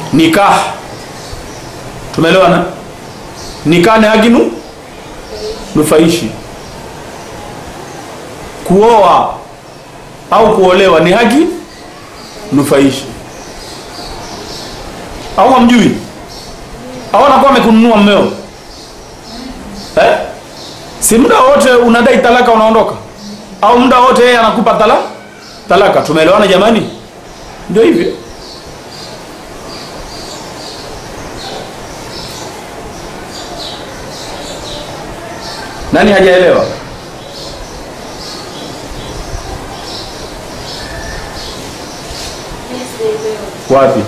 nikah tumeelewana nikah ni haki nu nufaishi kuoa au kuolewa ni haki nufaishi au hamjui au anakuwa amekununua mmeo eh? si muda wote unadai talaka unaondoka au muda wote yeye anakupa tala talaka tumeelewana jamani ndio hivyo nani hajaelewa wapi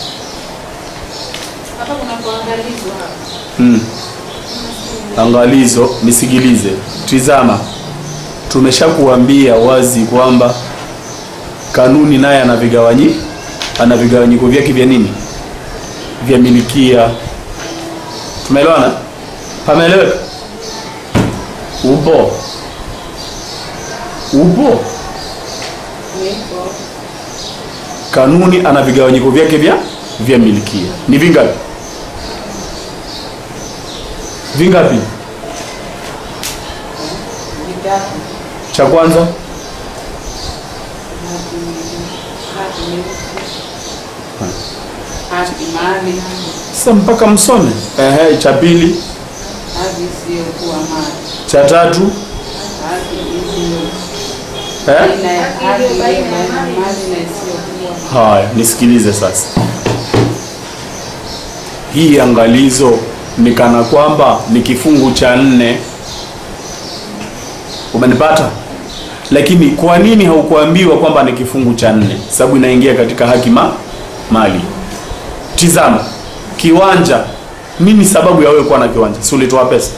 Hapa kuna kuangalizwa hapa. mm. angalizo nisikilize tizama tumeshakuambia wazi kwamba kanuni naye ana vigawanyi ana vigawanyiko vyake vya nini vya milikia tumeelewana pameeleweka upo upo Nipo. kanuni ana vigawanyiko vyake vya vya milikia ni vingapi vingapi Vitatu. cha kwanza Haki haki nyeusi. Haki mali. sasa mpaka msome ehe cha pili Haki isiyokuwa mali. cha tatu Haki iliyo eh? baina ya haki iliyo baina ya mali na isiyokuwa haya nisikilize sasa hii angalizo ni kana kwamba ni kifungu cha nne umenipata lakini kwa nini haukuambiwa kwamba ni kifungu cha nne sababu inaingia katika haki ma mali tizama kiwanja nini sababu ya wewe kuwa na kiwanja si ulitoa pesa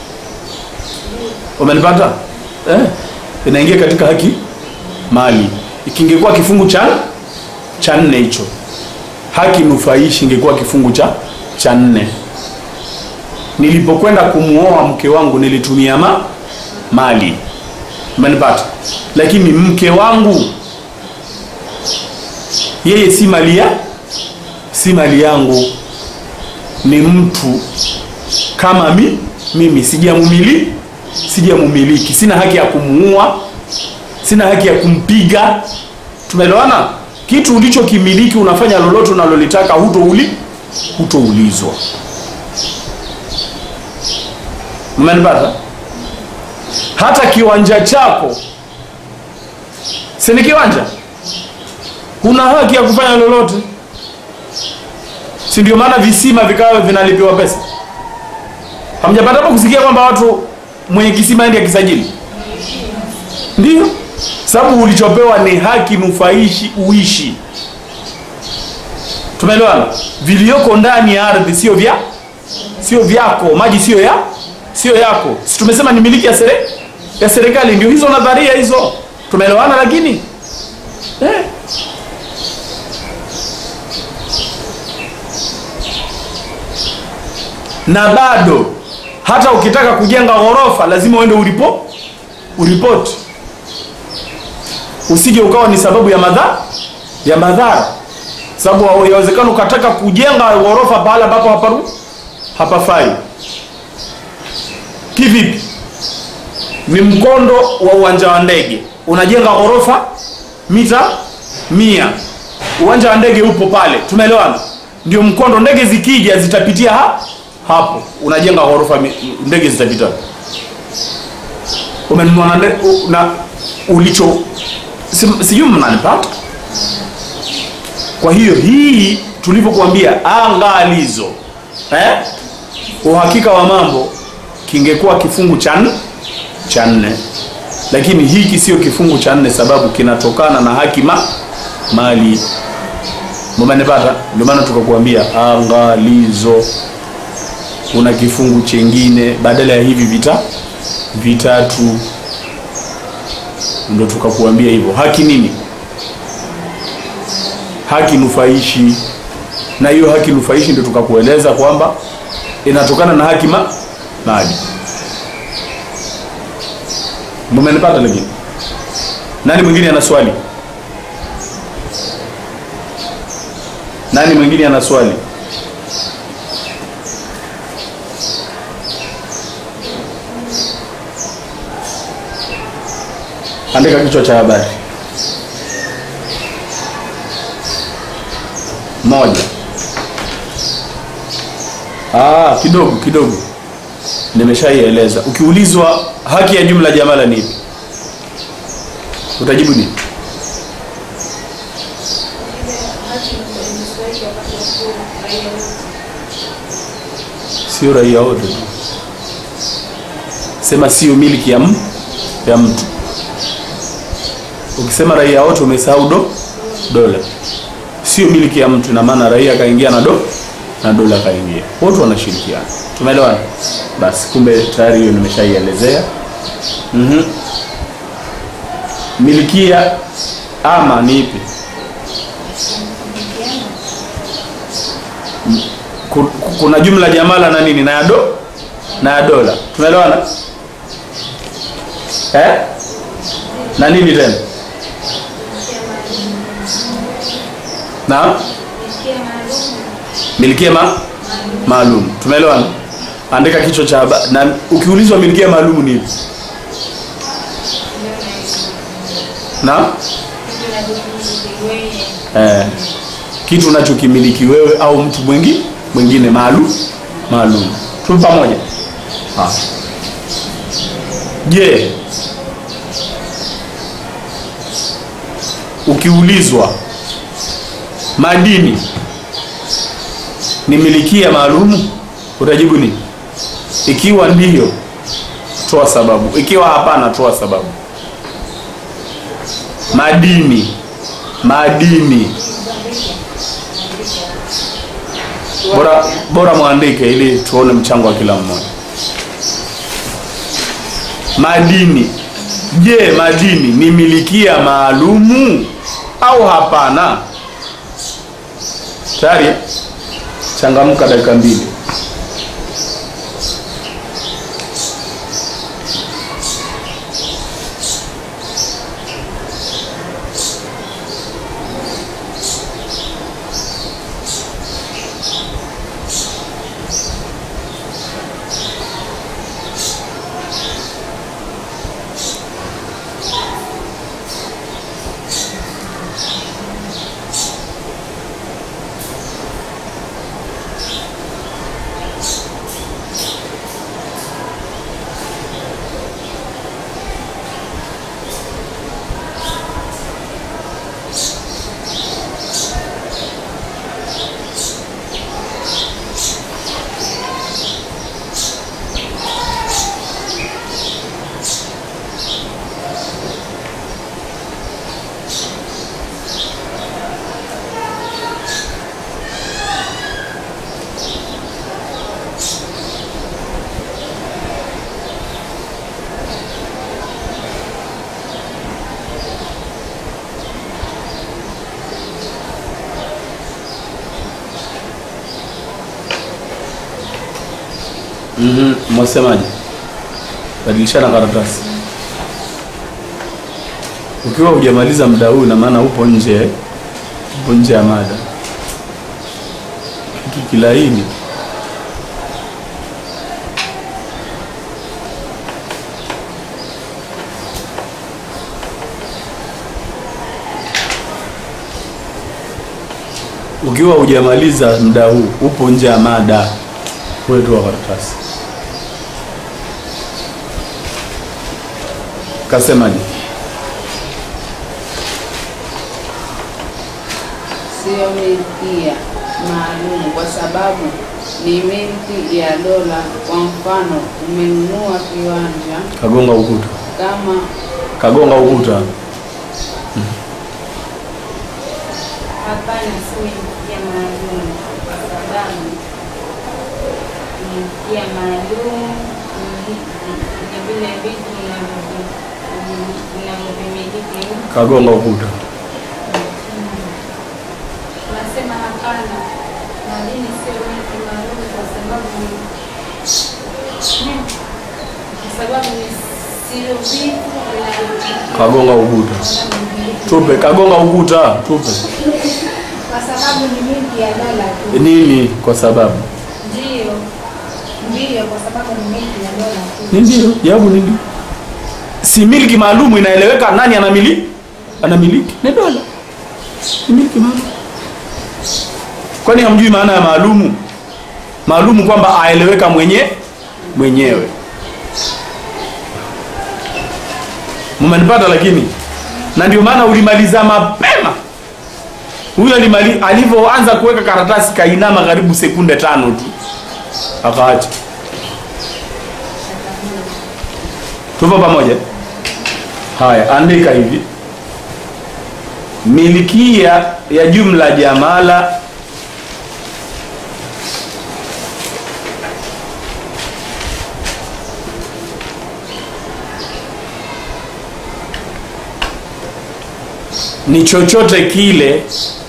umenipata eh? inaingia katika haki mali ikingekuwa kifungu cha cha nne hicho haki nufaishi ingekuwa kifungu cha cha nne nilipokwenda kumuoa mke wangu nilitumia ma mali umenipata lakini mke wangu yeye si mali ya si mali yangu ni mtu kama mi mimi sijamumili sijamumiliki sina haki ya kumuua sina haki ya kumpiga tumeelewana kitu ulichokimiliki unafanya lolote unalolitaka hutouli hutoulizwa mmenipata hata kiwanja chako si ni kiwanja huna haki ya kufanya lolote si ndio maana visima vikawa vinalipiwa pesa hamjapata hapo kusikia kwamba watu mwenye kisima endi akisajili ndio sababu ulichopewa ni haki nufaishi uishi tumeelewana vilioko ndani ya ardhi sio vya sio vyako maji sio ya sio yako si tumesema ni miliki ya sere, ya serikali ndio hizo nadharia hizo tumeelewana lakini eh. na bado hata ukitaka kujenga ghorofa lazima uende ulipo uripoti usije ukawa ni sababu ya madhara ya madhara sababu yawezekana ukataka kujenga ghorofa pahala ambapo haparu hapafai kivipi ni mkondo wa uwanja wa ndege unajenga ghorofa mita mia uwanja wa ndege upo pale tumeelewana ndio mkondo ndege zikija zitapitia ha? hapo unajenga ghorofa mi- ndege zitapita umenunua na, nde- u- na ulicho si- sijui mnanipata kwa hiyo hii tulivyokuambia angalizo eh? uhakika wa mambo kingekuwa kifungu cha nne cha nne lakini hiki sio kifungu cha nne sababu kinatokana na haki ma mali mumenipata ndio maana tukakuambia angalizo kuna kifungu chengine badala ya hivi vita vitatu ndo tukakuambia hivyo haki nini haki nufaishi na hiyo haki nufaishi ndio tukakueleza kwamba inatokana na haki ma mali mumenipata lakini nani mwingine ana swali Nani mwingine ana swali? Andika kichwa cha habari. Moja. Ah, kidogo kidogo, nimeshaieleza. Ukiulizwa haki ya jumla jamala ni ipi, utajibu nini? Sio raia wote tu, sema sio miliki ya, m- ya mtu. Ukisema raia wote umesahau do dola, sio miliki ya mtu, ina maana raia kaingia na do na dola kaingia, wote wanashirikiana. Tumeelewana? Basi kumbe tayari hiyo nimeshaielezea. Mhm. Milikia ama ni ipi? Ku- ku- Kuna jumla jamala na nini na ya do na ya dola. Tumeelewana? Eh? Na nini tena? Naam? milikia ma maalum. Tumeelewana? Andika kichwa cha habari. Na ukiulizwa milikia maalum ni ipi? Na eh, kitu unachokimiliki wewe au mtu mwingi mwingine maalum maalum. Tupo pamoja? Ah. Je, ukiulizwa madini ni milikia maalumu utajibu nini? Ikiwa ndiyo, toa sababu. Ikiwa hapana, toa sababu. Madini, madini, bora bora mwandike ili tuone mchango wa kila mmoja. Madini, je, madini ni milikia maalumu au hapana? Tayari eh? Changamka dakika mbili. Mhm, mwasemaje? Badilishana karatasi. Ukiwa hujamaliza muda huu, na maana upo nje, upo nje ya mada. Kitu kilaini. Ukiwa hujamaliza muda huu, upo nje ya mada, wewe toa karatasi. Kasemaje? Sio milkia maalum kwa sababu ni milki ya dola. Kwa mfano, umenunua kiwanja Kagonga ukuta, kama kagonga ukuta. Hapana, si milikia maalum kwa sababu milikia maalum ni ni vile vitu vinavyo- vinavyomiliki mtu. Kagonga ukuta. Nasema hapana, madini sio miliki maalum kwa sababu ni kwa sababu ni sio vitu vinavyomiliki Kagonga ukuta. Tupe, kagonga ukuta, tupe. kwa Kwa sababu ni milki ya dola tu. nini kwa sababu Ndio. Ndio, kwa sababu ni milki ya dola tu. ni ndio jawabu ni ndio si milki maalumu inaeleweka nani anamiliki anamiliki ni dola ni milki maalum kwani hamjui maana ya maalumu maalumu kwamba aeleweka mwenye mwenyewe mmenipata lakini na ndio maana ulimaliza mapema huyo alimali- alivyoanza kuweka karatasi kainama karibu sekunde tano tu akaacha tupo pamoja haya andika hivi milikia ya jumla jamala ni chochote kile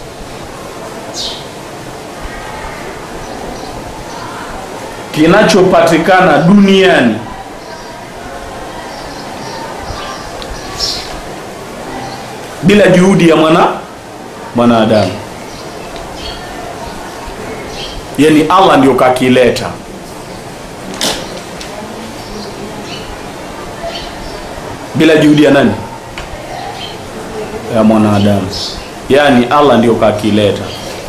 kinachopatikana duniani bila juhudi ya mwana mwanadamu yani allah ndio kakileta bila juhudi ya nani ya mwanadamu yaani allah ndio kakileta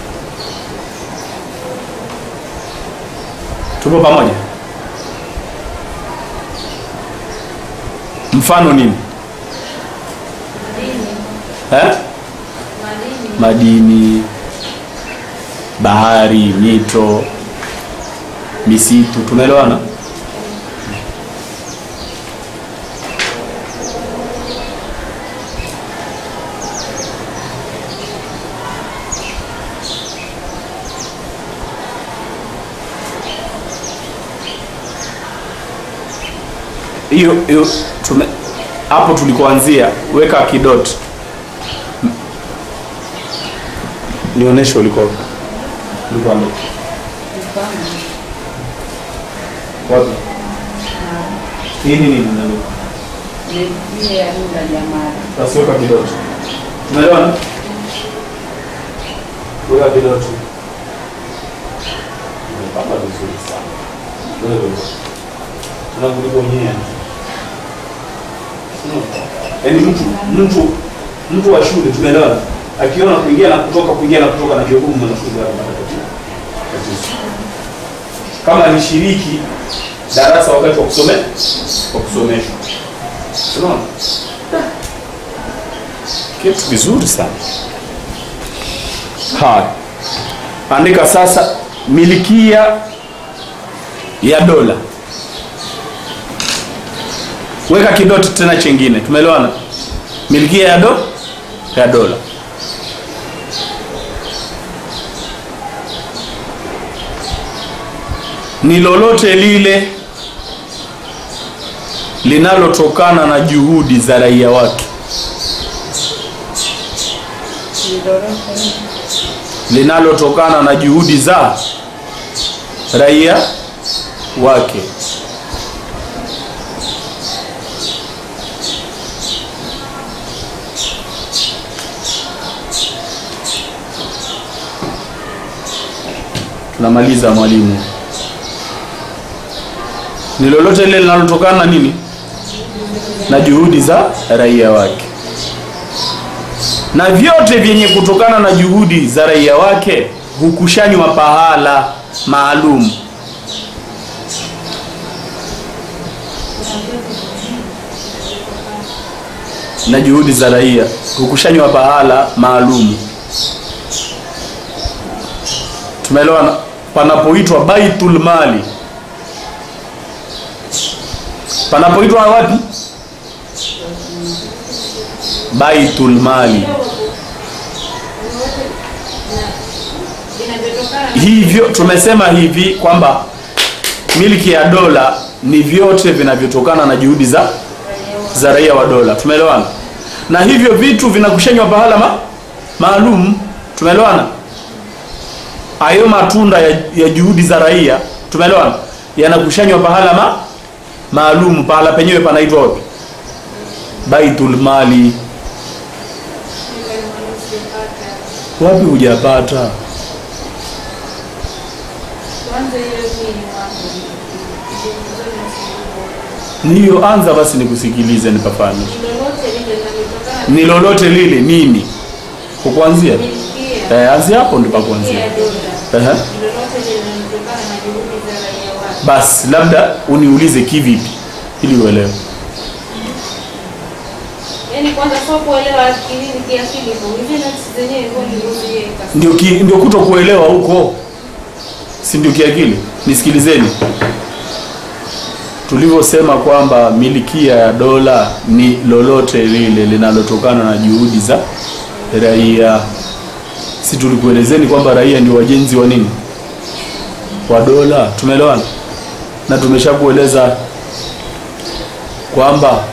tupo pamoja mfano nini Madini. eh? Madini. madini bahari mito misitu tumeelewana hiyo hiyo tume hapo tulikoanzia weka kidoti nionyeshe uliko ulikuwa wapi? Mfano, wapi hii nini nalo milki ya dola jamala. basi weka kidoti umeelewana weka kidoti umepanga vizuri sana wewe tunakulionyea yaani mtu mtu mtu wa shule tumeelewana akiona kuingia na kutoka kuingia na kutoka na kiogumu mwanafunzi anapata tatizo tatizo kama alishiriki darasa wakati wa kusome wa kusomeshwa unaona kitu vizuri sana haya andika sasa milikia ya dola weka kidoti tena chengine tumeelewana milikia ya do ya dola ni lolote lile linalotokana na juhudi za raia wake Ni lolote linalotokana na juhudi za raia wake tunamaliza mwalimu ni lolote lile linalotokana na nini na juhudi za raia wake na vyote vyenye kutokana na juhudi za raia wake hukushanywa pahala maalum na juhudi za raia hukushanywa pahala maalum tumeelewana panapoitwa baitul mali panapoitwa wapi baitul mali Vinavyotokana na hivyo tumesema hivi kwamba miliki ya dola ni vyote vinavyotokana na juhudi za za raia wa dola tumeelewana na hivyo vitu vinakushanywa pahala ma, maalum tumeelewana hayo matunda ya, ya juhudi za raia tumeelewana yanakushanywa pahala ma, maalum pahala penyewe panaitwa wapi baitul mali Wapi hujapata? Tuanze hiyo pili mwanzo. Ndio vizuri na suluhu. Ndiyo, anza basi nikusikilize, nipafahamishe. Lolote lile linalotokana Ni lolote lile nini? Kukuanzia? milkia Eh, anzia hapo ndipo kuanzia. ya dola. Ehe. Lolote lile linalotokana na juhudi za raia wake. Basi labda uniulize kivipi ili uelewe. Yaani kwanza sio kuelewa akilini kiakili hivyo. Hivi nafsi zenyewe hivyo nilivyoziweka. Ndio ki, ndio kuto kuelewa huko, si ndio kiakili? Nisikilizeni, tulivyosema kwamba milikia ya dola ni lolote lile linalotokana na juhudi za raia. Si tulikuelezeni kwamba raia ndio wajenzi wa nini, wa dola? Tumeelewana na tumeshakueleza kwamba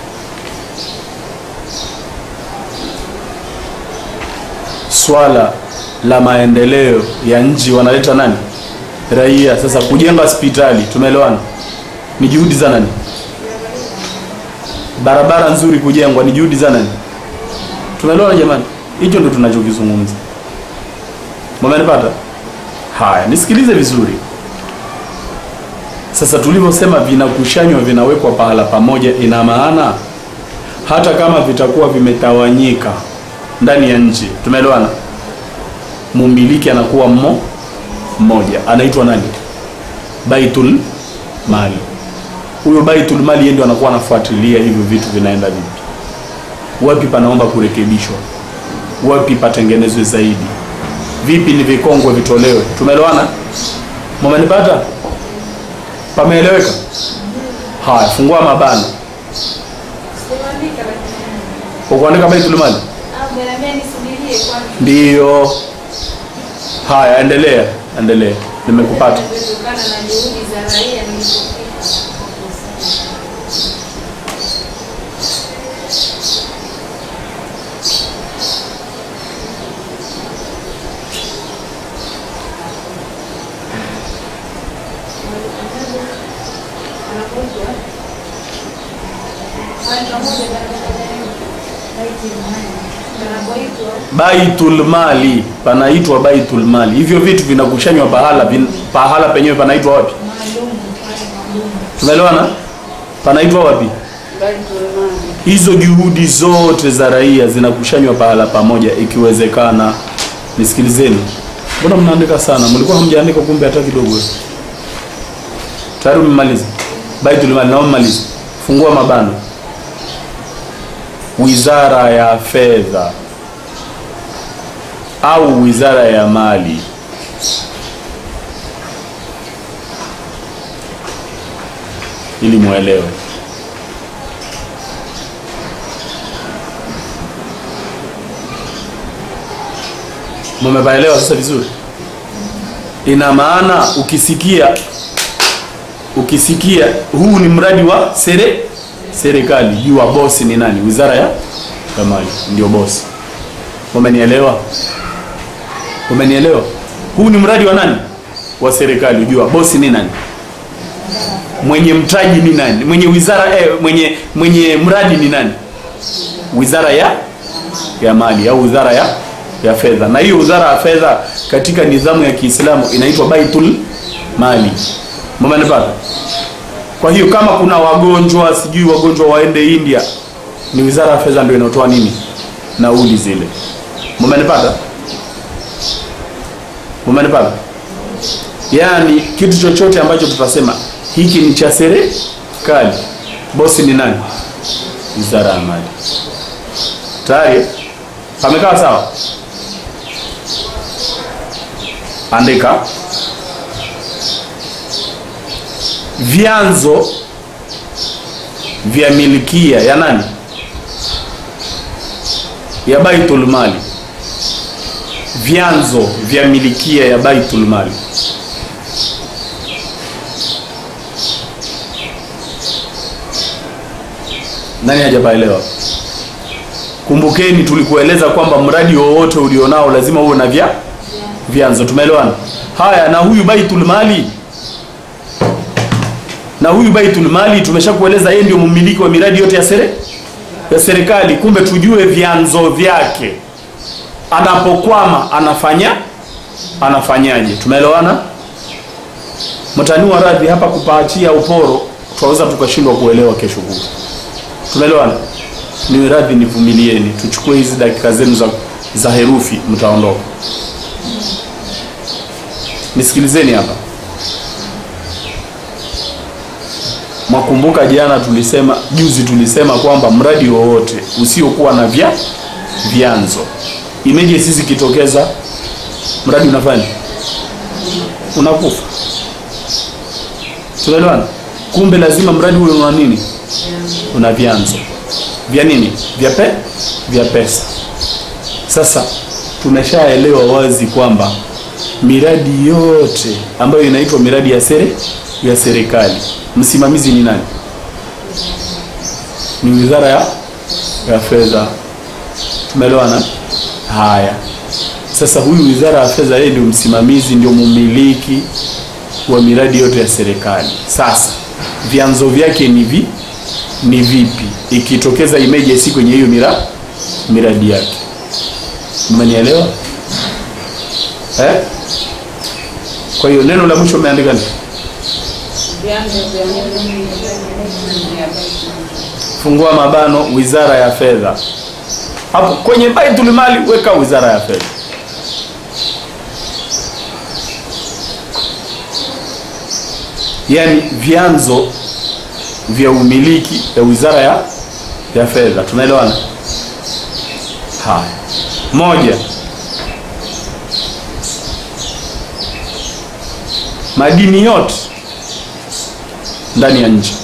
swala la maendeleo ya nchi wanaleta nani? Raia. Sasa kujenga hospitali, tumeelewana, ni juhudi za nani? Barabara nzuri kujengwa ni juhudi za nani? Tumeelewana jamani? Hicho ndio tunachokizungumza. Mmenipata? Haya, nisikilize vizuri. Sasa tulivyosema vinakushanywa vinawekwa pahala pamoja, ina maana hata kama vitakuwa vimetawanyika ndani ya nchi, tumeelewana, mumiliki anakuwa mmo mmoja, anaitwa nani? Baitul Mali. Huyo Baitul Mali yeye ndio anakuwa anafuatilia hivyo vitu vinaenda vipi, wapi panaomba kurekebishwa, wapi patengenezwe zaidi, vipi ni vikongwe vitolewe. Tumeelewana? Mmenipata? Pameeleweka? Haya, fungua mabano Sikuandika lakini. kwa kuandika Baitul Mali. Au niambia nisubirie kwanza. Ndiyo. Haya, endelea, endelea, nimekupata. Kutokana na juhudi za raia nilipofika. Baitul Mali panaitwa Baitul Mali. Hivyo vitu vinakushanywa pahala vin, pahala penyewe panaitwa wapi? Tumeelewana? Panaitwa wapi? Baitul Mali. Hizo juhudi zote za raia zinakushanywa pahala pamoja, ikiwezekana. Nisikilizeni, mbona mnaandika sana? Mlikuwa hamjaandika kumbe hata kidogo. Tayari umemaliza Baitul Mali, naomba maliza. Fungua mabano. Wizara ya Fedha au Wizara ya Mali ili muelewe. Mumepaelewa sasa vizuri? Ina maana ukisikia ukisikia huu ni mradi wa sere serikali, jua bosi ni nani? Wizara ya ya Mali ndio bosi. Umenielewa? Umenielewa? Huu ni mradi wa nani? Wa serikali, ujua bosi ni nani? Mwenye mtaji ni nani? Mwenye wizara eh, mwenye mwenye mradi ni nani? Wizara ya ya Mali au wizara ya ya fedha. Na hiyo wizara ya fedha katika nidhamu ya Kiislamu inaitwa Baitul Mali. Mmenipata? Kwa hiyo kama kuna wagonjwa, sijui wagonjwa waende India, ni wizara ya fedha ndio inayotoa nini? Nauli zile. Mmenipata? Mmenipata? Yaani kitu chochote ambacho tutasema hiki ni cha serikali, bosi ni nani? Wizara ya Mali. Tayari pamekaa sawa? Andika vyanzo vya milikia ya nani? Ya Baitul Mali. Vyanzo vya milikia ya Baitul Mali. Nani hajapaelewa? Kumbukeni tulikueleza kwamba mradi wowote ulionao lazima uwe na vya vyanzo. Tumeelewana? Haya, na huyu Baitul Mali na huyu Baitul Mali tumeshakueleza yeye ndio mmiliki wa miradi yote ya sere ya serikali. Kumbe tujue vyanzo vyake anapokwama anafanya anafanyaje tumeelewana mtaniwa radhi hapa kupaachia uporo tunaweza tukashindwa kuelewa kesho kutwa tumeelewana niwe radhi nivumilieni tuchukue hizi dakika zenu za, za herufi mtaondoka nisikilizeni hapa mwakumbuka jana tulisema juzi tulisema kwamba mradi wowote usiokuwa na vya vyanzo imeje sisi kitokeza mradi unafanya unakufa tunaelewana kumbe lazima mradi huyo una nini una vyanzo vya nini vya pe vya pesa sasa tumeshaelewa wazi kwamba miradi yote ambayo inaitwa miradi ya sere ya serikali msimamizi ni nani ni wizara ya ya fedha tumeelewana haya sasa huyu wizara ya fedha yeye ndio msimamizi ndio mumiliki wa miradi yote ya serikali sasa vyanzo vyake ni vi ni vipi ikitokeza emergency kwenye hiyo mira, miradi yake mmenielewa eh? kwa hiyo neno la mwisho umeandika nini Vyanzo vya nini vya fungua mabano wizara ya fedha hapo kwenye baitul mali weka wizara ya fedha yaani vyanzo vya umiliki ya wizara ya ya fedha tunaelewana haya moja madini yote ndani ya nchi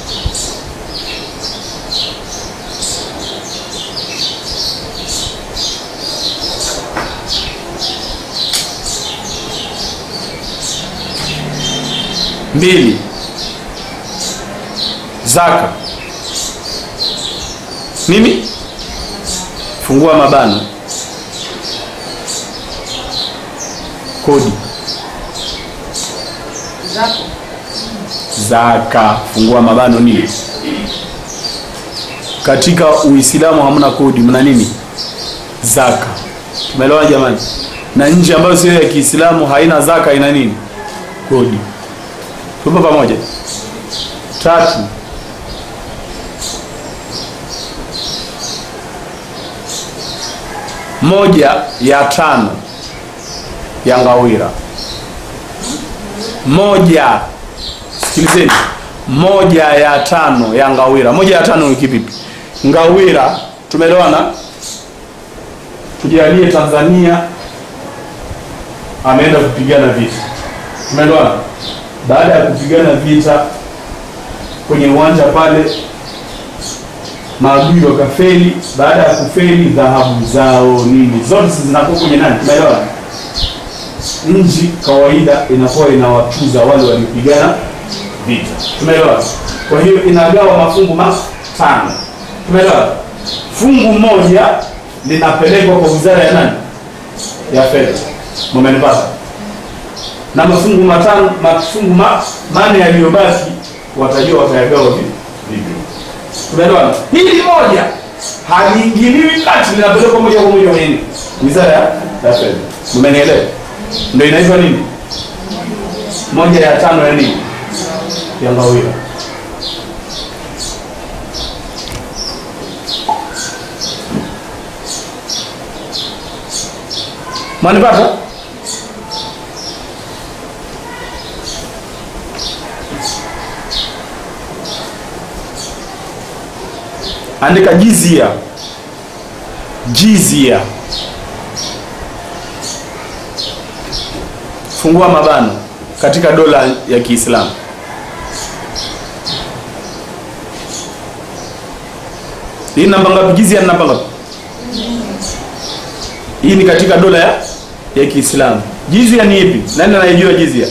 mbili zaka nini fungua mabano kodi zako zaka fungua mabano nini katika uislamu hamna kodi mna nini zaka tumeelewana jamani na nchi ambayo sio ya kiislamu haina zaka ina nini kodi tupo pamoja tatu moja ya tano ya ngawira moja sikilizeni moja ya tano ya ngawira moja ya tano ni kipi ngawira tumeelewana tujalie tanzania ameenda kupigana vita tumeelewana baada ya kupigana vita kwenye uwanja pale maadui wakafeli baada ya kufeli dhahabu zao nini zote zinakuwa kwenye nani tumeelewana nchi kawaida inakuwa inawatuza wale waliopigana vita tumeelewa kwa hiyo inagawa mafungu matano tumeelewa fungu moja linapelekwa kwa wizara ya nani ya fedha mumenipata na mafungu matano mafungu ma, mane yaliyobaki watajua watayagawa vipi vipi tumeelewana hili moja haliingiliwi kati linapelekwa moja kwa moja kwenye nini? wizara ya ya fedha mmenielewa ndio inaitwa nini moja ya tano ya nini ya ngawira mwanipata andika jizia jizia fungua mabano katika dola ya Kiislamu. Hii namba ngapi? Jizia ni namba ngapi? Hii ni katika dola ya ya Kiislamu. Jizia ni ipi? Nani anayejua jizia?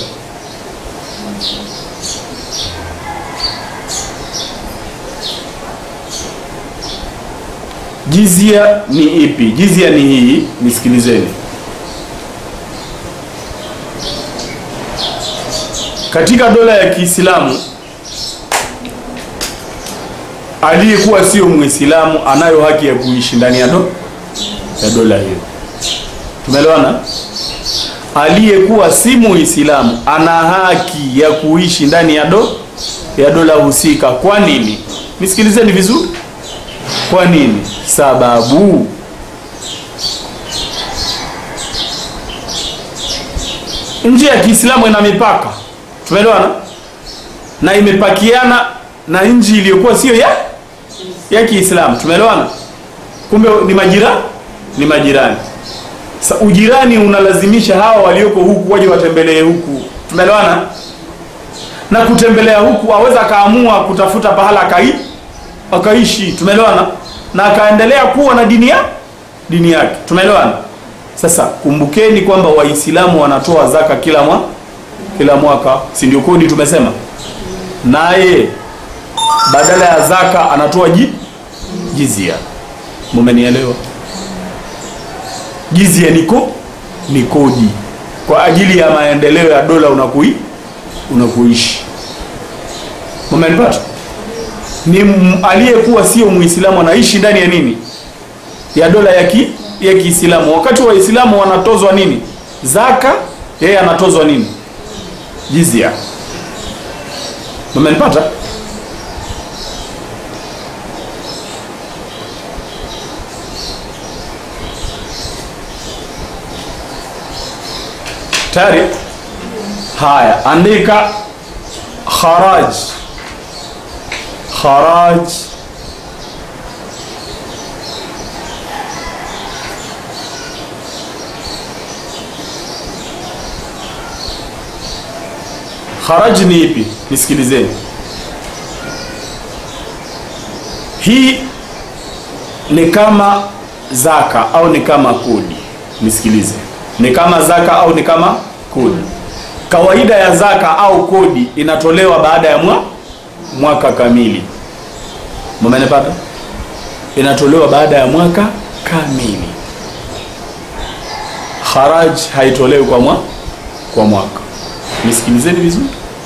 Jizia ni ipi? Jizia ni hii, nisikilizeni. Katika dola ya Kiislamu aliyekuwa sio Muislamu anayo haki ya kuishi ndani ya do, ya dola hiyo. tumeelewana aliyekuwa si muislamu ana haki ya kuishi ndani ya do ya dola husika kwa nini nisikilizeni vizuri kwa nini sababu nchi ya kiislamu ina mipaka tumeelewana na imepakiana na nchi iliyokuwa sio ya ya kiislamu tumeelewana kumbe ni majira ni majirani Sa, ujirani unalazimisha hawa walioko huku waje watembelee huku tumeelewana na kutembelea huku aweza akaamua kutafuta pahala akai akaishi tumeelewana na akaendelea kuwa na dini ya dini yake tumeelewana sasa kumbukeni kwamba waislamu wanatoa zaka kila mwa kila mwaka si ndio kodi tumesema naye badala ya zaka anatoa ji jizia mumenielewa jizia niko ni kodi kwa ajili ya maendeleo ya dola unakui unakuishi mumenipata ni m- aliyekuwa sio muislamu anaishi ndani ya nini ya dola ya ki ya kiislamu wakati waislamu wanatozwa nini zaka yeye anatozwa nini jizia mumenipata tayari haya andika kharaj kharaj kharaj ni ipi nisikilizeni hii ni kama zaka au ni kama kodi nisikilize ni kama zaka au ni kama kodi kawaida ya zaka au kodi inatolewa baada ya mwa, mwaka kamili mumenipata inatolewa baada ya mwaka kamili haraj haitolewi kwa mwa, kwa mwaka nisikilizeni vizuri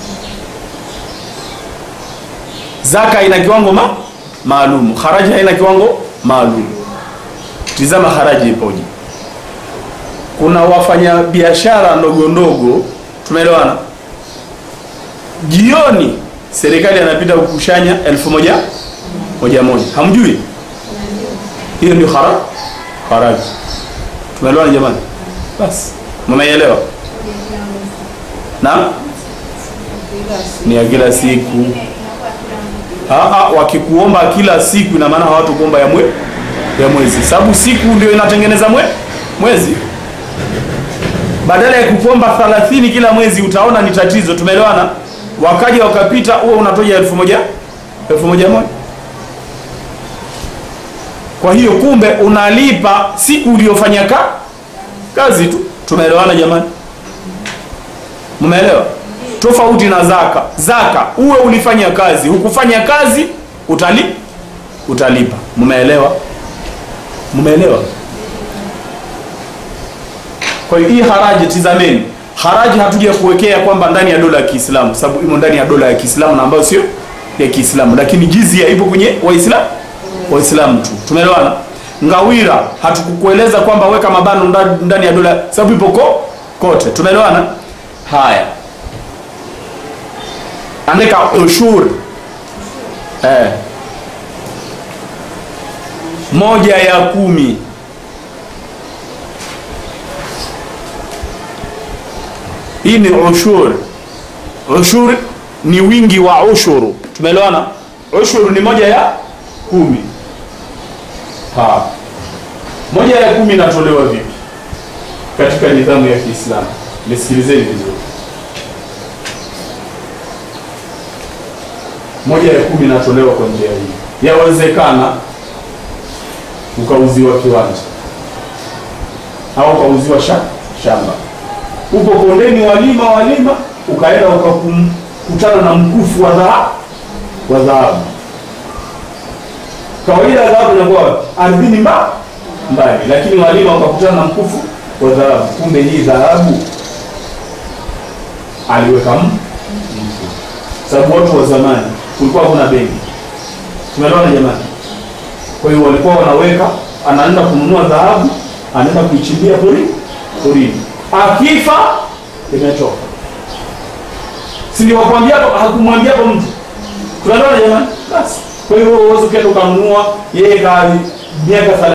zaka ina kiwango ma, maalum haraji haina kiwango maalum tizama haraji ipoje kuna wafanya biashara ndogo ndogo tumeelewana jioni serikali anapita kukushanya elfu moja moja moja hamjui hiyo ndio hara haraji tumeelewana jamani basi mmeelewa naam ni ya kila siku Aa, wakikuomba kila siku ina maana hawatakuomba ya mwe ya mwezi sababu siku ndio inatengeneza mwe mwezi badala ya kukuomba 30 kila mwezi utaona ni tatizo tumeelewana wakaja wakapita huwa unatoja elfu moja elfu moja moja kwa hiyo kumbe unalipa siku uliyofanya ka kazi tu tumeelewana jamani mmeelewa tofauti na zaka zaka uwe ulifanya kazi hukufanya kazi utali utalipa mmeelewa mmeelewa kwa hiyo hii haraji tizameni haraji hatuja kuwekea kwamba ndani ya dola ya kiislamu sababu imo ndani ya dola ya kiislamu na ambayo sio ya kiislamu lakini jizia ipo kwenye waislamu waislamu tu tumeelewana ngawira hatukukueleza kwamba weka mabano nda- ndani ya dola sababu ipo ko kote tumeelewana haya andika ushur eh. moja ya kumi hii ni ushur ushur ni wingi wa ushuru tumeelewana ushuru ni moja ya kumi ha. moja ya kumi inatolewa vipi katika nidhamu ya kiislamu nisikilizeni vizuri moja ya kumi inatolewa kwa njia hii yawezekana ukauziwa kiwanja au ukauziwa sha, shamba uko kondeni walima walima ukaenda ukakutana na mkufu wa dhahabu wa dhahabu kawaida ya dhahabu inakuwa wapi? ardhini mba mbali lakini walima wakakutana na mkufu wa dhahabu kumbe hii dhahabu aliweka m- mtu sababu watu wa zamani kulikuwa kuna benki tumeelewana jamani kwa hiyo walikuwa wanaweka anaenda kununua dhahabu anaenda kuichimbia pori porini. Akifa limetoka. Si ndio wakwambia hapo, hakumwambia hapo mtu. Tunaelewana jamani? Basi. Kwa hiyo wewe uweze ukaenda ukanunua yeye gari miaka